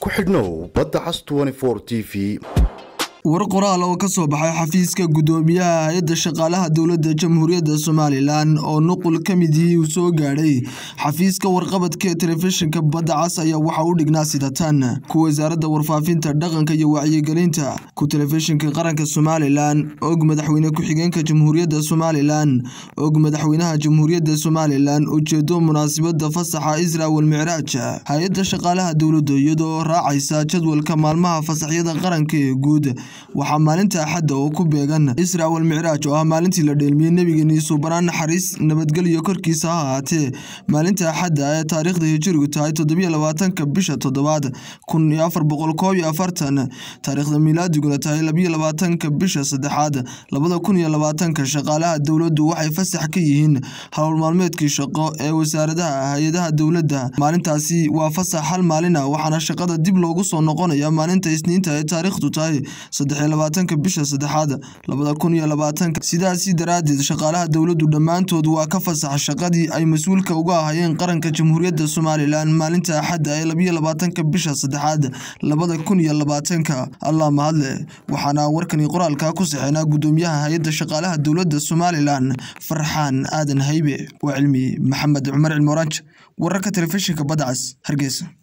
ku xidhnow badda cas t v war qoraal oo ka soo baxay xafiiska guddoomiyaha hay-adda shaqaalaha dowladda jamhuuriyadda somalilan oo nuqul ka mid yihii uu soo gaadhay xafiiska warqabadka ee telefishinka badda cas ayaa waxaa u dhignaa sida tan ku wasaaradda warfaafinta dhaqanka iyo wacyigelinta ku telefishinka qaranka somalilan og madaxweyne ku-xigeenka jamhuuriyadda somalilan og madaxweynaha jamhuuriyadda somalilan ujeedo munaasabada fasaxa isra walmicraaj hay-adda shaqaalaha dowladda iyadoo raacaysa jadwalka maalmaha fasaxyada qaranka ee guud waxaa maalinta axadda oo ku beegan isra wal micraaj oo ah maalintii la dheelmiyey nebigeeni suubanaan naxariis nabadgelyo korkiisa ha ahaatee maalinta axadda ee taariikhda hijirigu tahay toddobiyo labaatanka bisha toddobaad kun iyo afar boqol koob iyo afartan taariikhda miilaadiguna tahay labiyo labaatanka bisha saddexaad labada kun iyo labaatanka shaqaalaha dowladdu waxay fasax ka yihiin howl maalmeedkii shaqo ee wasaaradaha hay-adaha dowladda maalintaasi waa fasax hal maalin ah waxaana shaqada dib loogu soo noqonaya maalinta isniinta ee taariikhdu tahay saddexiyo labaatanka bisha saddexaad labada kun iyo labaatanka sidaasi daraaddeed shaqaalaha dowladdu dhammaantood waa ka fasaxa shaqadii ay mas-uulka uga ahayeen qaranka jamhuuriyadda somalilan maalinta axadda ee labiyo labaatanka bisha saddexaad labada kun iyo labaatanka allah mahadle waxaana warkani qoraalka ku saxeynaa guddoomiyaha hay-adda shaqaalaha dowladda somalilan farxaan aadan haybe waa cilmi maxamed cumar cilmoranj wararka telefishinka badda cas hargeysa